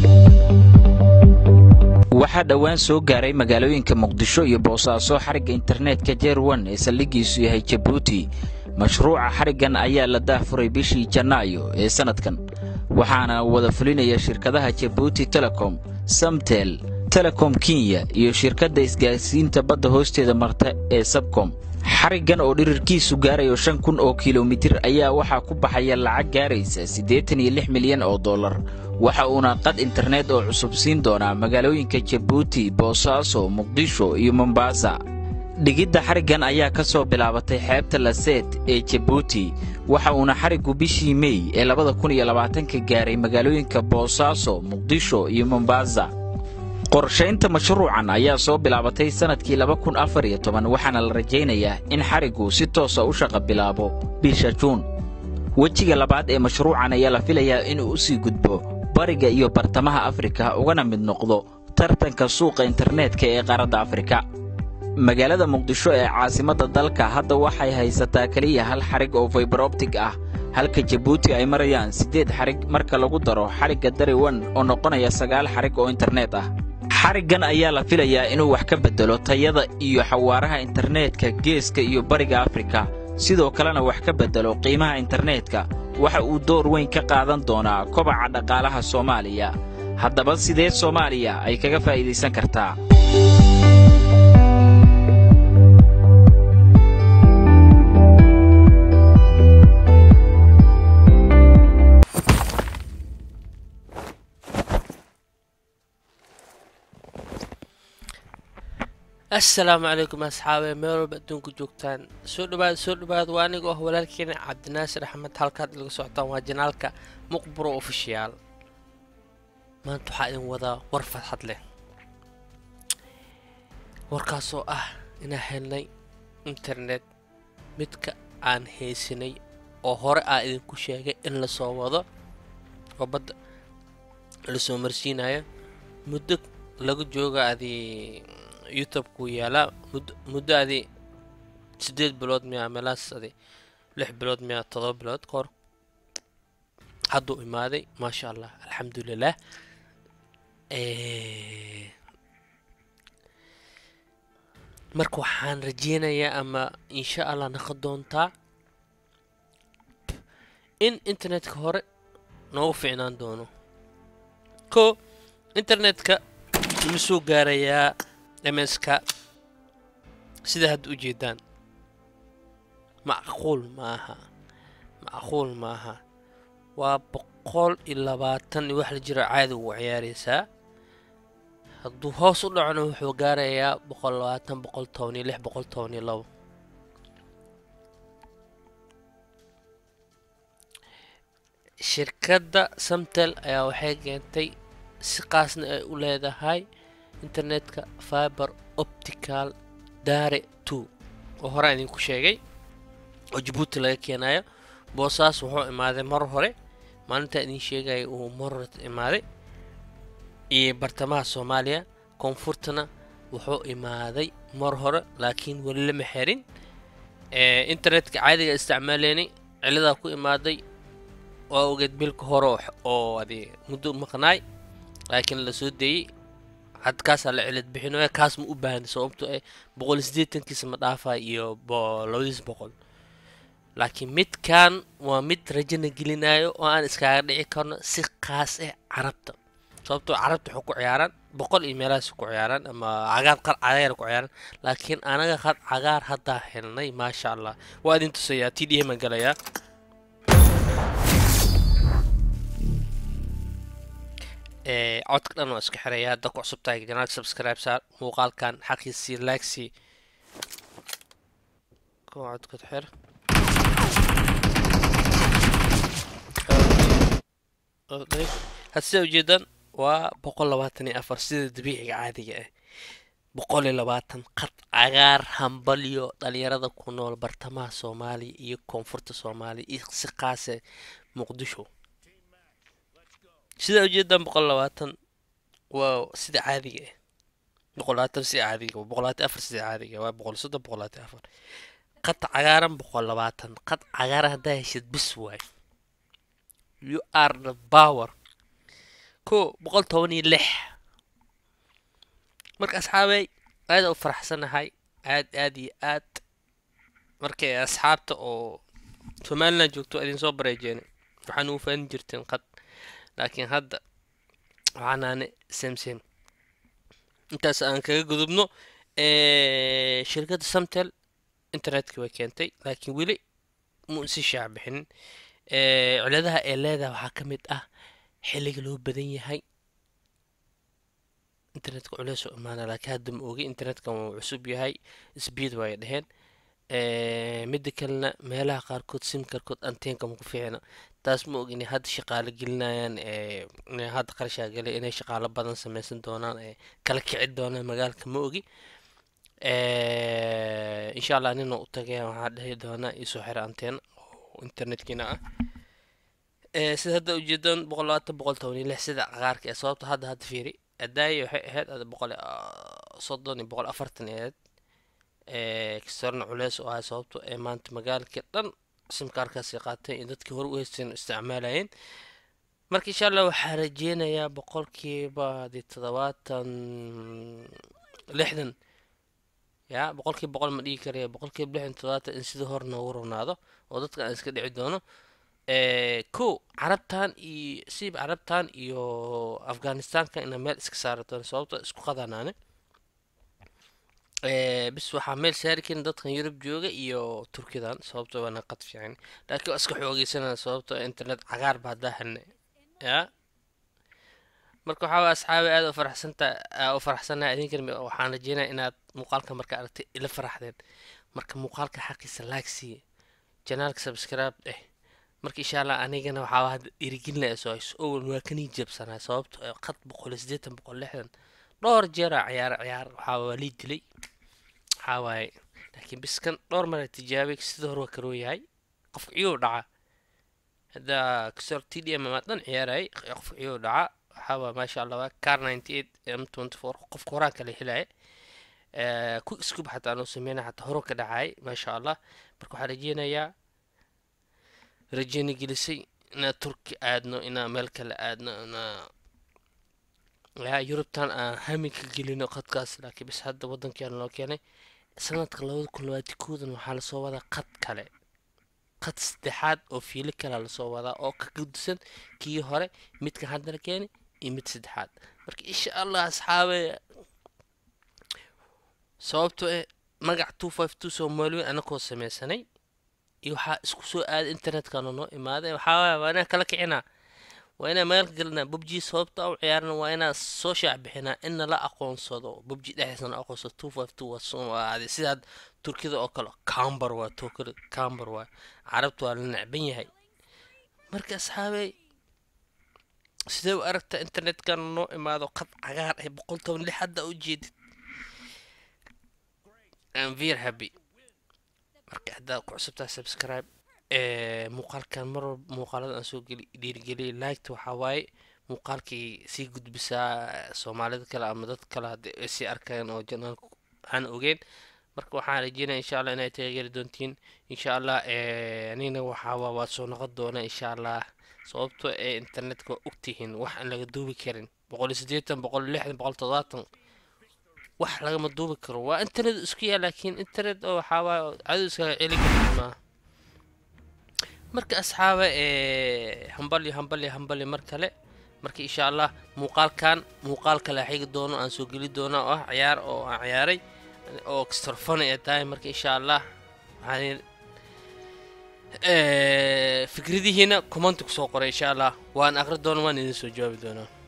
waxaa dhowaan soo gaaray magaalooyinka muqdisho iyo boosaaso xarigga internetka jeerwan ee saldhiggiisu yahay jabuuti mashruuca xariggan ayaa la daahfuray bishii janaayo ee sannadkan waxaana wada fulinaya shirkadaha jabuuti telecom samtel telecom kenya iyo shirkadda isgaarsiinta badda hoosteeda marta ee sabcom xariggan oo dhirirkiisu gaarayo shan kun oo kilomitir ayaa waxaa ku baxaya lacag gaaraysa siddeetan iyo lix milyan oo dollar waxa uuna qad internet oo cusub siin doonaa magaalooyinka jabuuti boosaaso muqdisho iyo mombaasa dhigidda xariggan ayaa ka soo bilaabatay xeebta laseed ee jabuuti waxa uuna xariggu bishii mey ee labada kun iyo labaatanka gaaray magaalooyinka boosaaso muqdisho iyo mombaasa qorshaynta mashruucan ayaa soo bilaabatay sannadkii laba kun afar iyo toban waxaana la rajaynayaa in xariggu si toosa u shaqa bilaabo bisha juun wejiga labaad ee mashruucan ayaa la filayaa inuu u sii gudbo bariga iyo bartamaha afrika ugana mid noqdo tartanka suuqa internetka ee qaaradda afrika magaalada muqdisho ee caasimadda dalka hadda waxay haysataa keliya hal xarig oo faybarobtig ah halka jabuuti ay marayaan siddeed xarig marka lagu daro xarigga dariwan oo noqonaya sagaal xarig oo internet ah xariggan ayaa la filayaa inuu wax ka beddelo tayada iyo xawaaraha internetka geeska iyo bariga afrika sidoo kalena wax ka beddelo qiimaha internetka waxa uu door weyn ka qaadan doonaa kobaca dhaqaalaha soomaaliya haddaba sidee soomaaliya ay kaga faa'iidaysan kartaa assalaamu calaykum asxaabe meel walba adduunka joogtaan soo dhawaad soo dhawaad waa aniga oo walaalkeena cabdinaasir axmed halkaad ilaga socotaan waa janaalka muqburo ofishiyaal maanta waxaa idin wadaa war farxad leh warkaasoo ah inaan helnay internet midka aan haysanay oo hore aa idinku sheegay in lasoo wado oo badda lasoo marsiinayo muddo laga jooga adii youtube-ku yaalaa muddo adi siddeed bilood miyaa meelaas adi lix bilood miyaa todoba bilood ka hor hadduu imaaday maasha allah alxamdulilah marka waxaan rajeynayaa ama insha allah naqon doontaa in internetka hore noogu fiicnaan doono ko internetka ima soo gaarayaa mska sida hadda u jeedaan macquul maaha macquul maaha waa boqol iyo labaatan iyo wax la jiro caadi ugu ciyaaraysaa hadduu hoos u dhacona wuxuu gaarayaa boqol labaatan boqol toban iyo lix boqol toban iyo labo shirkadda samtel ayaa waxay keentay si qaasna ay u leedahay internetka fiber optical dare two oo horaa idinku sheegay oo jabuuti laga keenayo boosaas wuxuu imaaday mar hore maalintaa idin sheegaya uu mar hore imaaday iyo bartamaha soomaaliya koonfurtana wuxuu imaaday mar hore laakiin weli lama xerin internetka caadiga isticmaaleynay ciladaa ku imaaday waa ogeed bilka hore oo adi muddo maqnaay laakiin la soo deeyey had kaasaa la cilad bixinaya kaas ma u baahna sababto eh boqol siddeetankiisa ma dhaafaa iyo labadiis boqol laakiin midkan waa mid rajana gelinayo oo aan iskaaga dhici karno si qaas ah carabta sababtoo carabta waxay ku ciyaaraan boqol iyo meelahaas ku ciyaaraan ama cagaar qar cagaar ku ciyaaraan laakiin anaga qad cagaar haddaa helnay maasha allah waa idin tusayaa t d m aan galayaa codka dhan waa isku xiraya hadda ku cusub tahay janaalka subscribe saar muuqaalkan xaqiisii laagsii kuwa codka xir had sida ujeedan waa boqol labaatan iyo afar sida dabiiciga caadiga ah boqol iyo labaatan qad cagaar hambalyo dhalinyarada ku nool bartamaha soomaaliya iyo koonfurta soomaaliya iyo si qaase muqdisho sidaa ujeedaan boqol labaatan waa sida caadiga ah boqol labaatan sida caadiga boqol labaatan afar sida caadiga waa boqol soddon boqol labaatan afar qad cagaaran boqol labaatan qad cagaaran haddaa heshid bis waay you are the power ko boqol toban iyo lix marka asxaabey aada u faraxsanahay aad aad iyo aad markay asxaabta oo somaliland joogto idin soo bareejeena waxaan ugu faanin jirteen qad laakiin hadda waxaanaane sem sem intaas aan kaga gudubno shirkadda samtel internetka way keentay laakiin weli mu si shaac bixinin ciladaha ee leedaha waxaa ka mid ah xilliga loo badan yahay internetka culeys oo imaana laakiin hadda ma ogi internetka wuu cusub yahay speed way dheheen midda kalena meelaha qaarkood sim karkood anteenka maku fiicna taas ma og inay hadda shaqaalo gelinayaan inay hadda qarashaa galay inay shaqaalo badan sameysan doonaan ee kala kici doonaan magaalka ma ogi insha allah nina u tagaya waxaa dhihi doonaa iisoo xira anteen oo internetkiina ah sida hadda ujeedaan boqol labaatan boqol toban iyo lix sida cagaarka ee sababta hadda hadda fiiri adaayi waxay ahayd ada boqol soddon iyo boqol afartan ahayd kastorna culeys oo ahay sababto ee maanta magaalka dhan simkaarkaasi qaatay in dadkii hore u haysteen isticmaalayeen marka insha allah waxaa rajeynayaa boqolkiiba de toddobaatan lixdan ya boqolkiiba boqol ma dhigi karaya boqolkiiba lixdan toddobaatan in sidii hore noogu rognaado oo dadka aan iska dhici doono ko carabtan iyo siib carabtan iyo afghanistanka ina meel iska saari doono sababto isku qadanaane bis waxaa meel saari karin dadkan yurub jooga iyo turkidan sababto waana qad fiican laakiin waa iska xoogeysanaa sababto internet cagaar baa daahane ya marka waxaa asxaabi aada u faraxsanta u faraxsanaa idinkan waxaan rajeynaya inaad muuqaalka marka aragtay ila faraxdeen marka muuqaalka xaqiisa laag siiye janaalka subscribe eh marka insha allah anigana waxaa hadda dhiirigelinaya soo hayso owan waa kanii jabsanaa sababto qad boqol iyo siddeetan boqol lixdan dhowr jeera ciyaar ciyaar waxaa waa lii dilay waxaa waaye laakiin biskan dhowr mara tijaabay sida hore waa karoo yahay qofka ciyuu dhaca hadda kasor t d m dhan ciyaarayay qofka ciyuu dhaca waxaa waa maasha allah waa car ninety eight m twenty four qofka horaan kala helaya ku iskuba xataa anuu sameynaya xataa horo ka dhacay maasha allah marka waxaa rajeynayaa rajeyna gelisay inaa turki aadno inaa meel kale aadno inaa yaa yurubtan aan hami ka gelino qadkaas laakiin bis hadda waddankeena loo keenay sanadka labada kun labaati koodan waxaa lasoo wadaa qad kale qad saddexaad oo fiilo kalea lasoo wadaa oo ka gudisan kii hore midka hadda la keenay iyo mid saddexaad marka insha allah asxaabe sababto eh magac two five two soomaaliweyn anakoo sameysanay iyo waxaa isku soo aaday internetkana noo imaaday waxaa waaya waa inaan kala kicinaa waa inaan magaalka gelinaa bubji sababta u ciyaarna waa inaan soo shaac bixinaa inna la aqoonsado bubji dhexdiisana aqoonsado two five two waa sidaad turkida oo kale camber waa tokada camber waa carabta waa la necban yahay marka asxaabey sidee u aragta internetkan noo imaado qad cagaar ay boqol toban lix hadda u jeedid am very happy marka haddaad ku cusubtaa subscribe muuqaalkan mar walba muuqaalada aan soo geli dhiirigeliyay liketa waxaa waaye muuqaalkii sii gudbisaa soomaalida kale ama dad kale hadda ay sii arkayaan oo janaalka aan ogeyn marka waxaan rajeynaya insha allah inay taageeri doontiin insha allah anigna waxaa waad soo noqon doona insha allah sababto ee internetka waa ogtihiin wax aan laga duubi karin boqol iyo siddeetan boqol iyo lixdan boqol toddobaatan wax lagama duubi karo waa internet isku yaa laakiin internet oo waxaa waaye cadow iskaga celi karta maaha marka asxaaba hambali hambali hambali mar kale marka insha allah muuqaalkan muuqaal kale xigi doono aan soo geli doono oo ah ciyaar oo aan ciyaaray oo kastorfana ee tahay marka insha allah waxaan fikradihiina commenti kusoo qoray insha allah waan aqri doona waan idin soo jawaabi doonaa